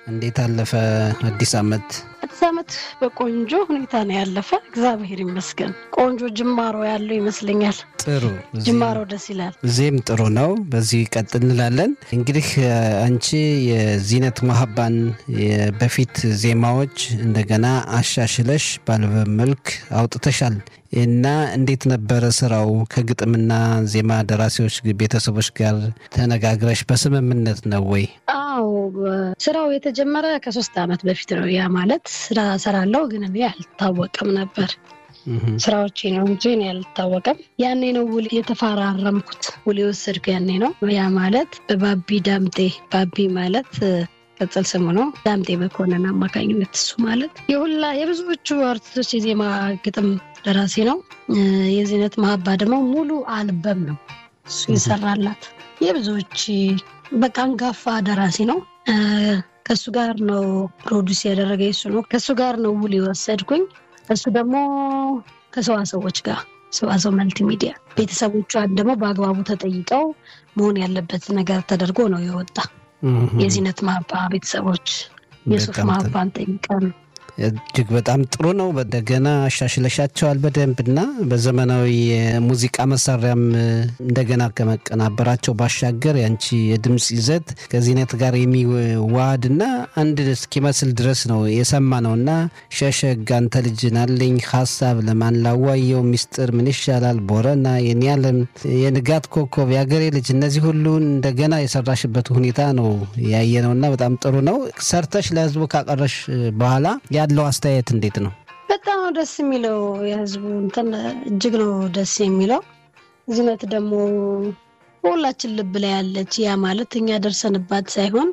እንዴት አለፈ አዲስ ዓመት? አዲስ ዓመት በቆንጆ ሁኔታ ነው ያለፈ። እግዚአብሔር ይመስገን። ቆንጆ ጅማሮ ያለው ይመስለኛል። ጥሩ ጅማሮ ደስ ይላል። ዜም ጥሩ ነው። በዚህ ቀጥ እንላለን። እንግዲህ አንቺ የዚነት መሀባን በፊት ዜማዎች እንደገና አሻሽለሽ በአልበም መልክ አውጥተሻል እና እንዴት ነበረ ስራው? ከግጥምና ዜማ ደራሲዎች ቤተሰቦች ጋር ተነጋግረሽ በስምምነት ነው ወይ? አዎ ስራው የተጀመረ ከሶስት ዓመት በፊት ነው። ያ ማለት ስራ ሰራለው ግን እኔ አልታወቅም ነበር ስራዎቼ ነው እንጂ እኔ አልታወቅም። ያኔ ነው ውል የተፈራረምኩት ውል የወሰድኩ ያኔ ነው። ያ ማለት በባቢ ዳምጤ ባቢ ማለት ቅጽል ስሙ ነው። ዳምጤ መኮንን አማካኝነት እሱ ማለት የሁላ የብዙዎቹ አርቲስቶች የዜማ ግጥም ደራሲ ነው። የዚነት መሀባ ደግሞ ሙሉ አልበም ነው እሱ የሰራላት የብዙዎች በቃ አንጋፋ ደራሲ ነው። ከእሱ ጋር ነው ፕሮዲስ ያደረገ እሱ ነው። ከእሱ ጋር ነው ውል የወሰድኩኝ። እሱ ደግሞ ከሰዋሰዎች ጋር ሰዋሰው መልቲ ሚዲያ ቤተሰቦቿን ደግሞ በአግባቡ ተጠይቀው መሆን ያለበት ነገር ተደርጎ ነው የወጣ። የዚነት ማባ ቤተሰቦች የሱፍ ማባን ጠይቀን እጅግ በጣም ጥሩ ነው። እንደገና አሻሽለሻቸዋል በደንብ እና በዘመናዊ የሙዚቃ መሳሪያም እንደገና ከመቀናበራቸው ባሻገር ያንቺ የድምፅ ይዘት ከዚህነት ጋር የሚዋሃድ እና አንድ እስኪመስል ድረስ ነው የሰማ ነው እና ሸሸግ አንተ ልጅ ናለኝ ሀሳብ ለማን ላዋየው ሚስጥር ምን ይሻላል ቦረና የኔ ዓለም የንጋት ኮከብ የአገሬ ልጅ እነዚህ ሁሉ እንደገና የሰራሽበት ሁኔታ ነው ያየ ነው እና በጣም ጥሩ ነው። ሰርተሽ ለህዝቡ ካቀረሽ በኋላ ያለው አስተያየት እንዴት ነው? በጣም ነው ደስ የሚለው። የህዝቡ እንትን እጅግ ነው ደስ የሚለው። ዝነት ደግሞ በሁላችን ልብ ላይ ያለች ያ ማለት እኛ ደርሰንባት ሳይሆን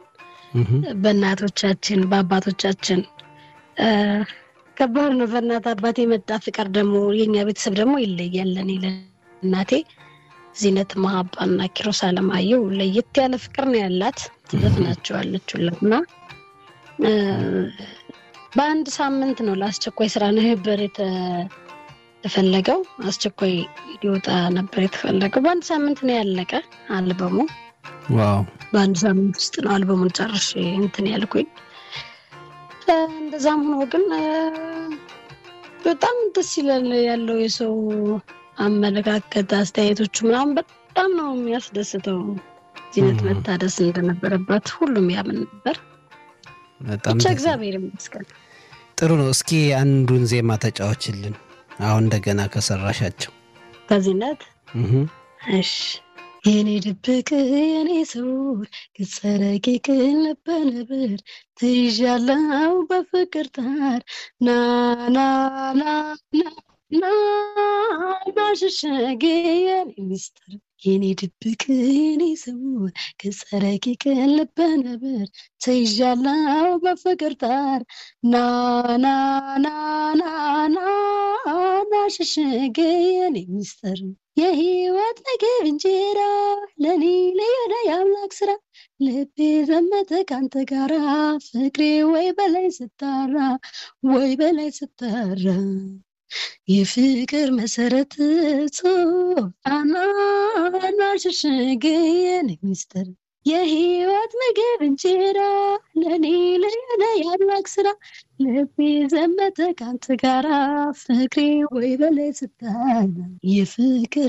በእናቶቻችን በአባቶቻችን ከባድ ነው። በእናት አባት የመጣ ፍቅር ደግሞ የኛ ቤተሰብ ደግሞ ይለያል። እኔ ለእናቴ ዚነት መሀባና ኪሮስ አለማየሁ ለየት ያለ ፍቅር ነው ያላት። ትዘፍናቸዋለች ሁላት እና በአንድ ሳምንት ነው ለአስቸኳይ ስራ ነበር የተፈለገው። አስቸኳይ ሊወጣ ነበር የተፈለገው። በአንድ ሳምንት ነው ያለቀ አልበሙ። ዋው! በአንድ ሳምንት ውስጥ ነው አልበሙን ጨርሼ እንትን ያልኩኝ። እንደዛም ሆኖ ግን በጣም ደስ ይላል ያለው የሰው አመለካከት፣ አስተያየቶቹ ምናምን በጣም ነው የሚያስደስተው። ዚነት መታደስ እንደነበረባት ሁሉም ያምን ነበር። ብቻ እግዚአብሔር ይመስገን። ጥሩ ነው። እስኪ አንዱን ዜማ ተጫዎችልን አሁን እንደገና ከሰራሻቸው ከዚህነት እሺ። የኔ ድብቅ የኔ ሰው ገጸ ረቂቅ ልበ ነብር ትይዣለው በፍቅር ታር ናናናና ናሽሸጌ የኔ ሚስጥር የኔ ድብቅ የኔ ሰው ገጸ ረቂቅ ልበ ነብር ተይዣለው በፍቅር ታር ናናናናና ናሽሸጌ የኔ ሚስጥር የህይወት ምግብ እንጀራ ለኔ ለየዳ የአምላክ ስራ ልቤ ዘመተ ካንተ ጋራ ፍቅሬ ወይ በላይ ስታራ ወይ በላይ ስታራ የፍቅር መሰረት ጾፋና ሽሽግን ሚስጥር የህይወት ምግብ እንጀራ ለኔ ለኔ የአምላክ ስራ ልቤ ዘመተ ካንተ ጋራ ፍቅሬ ወይ በላይ ስታራ የፍቅር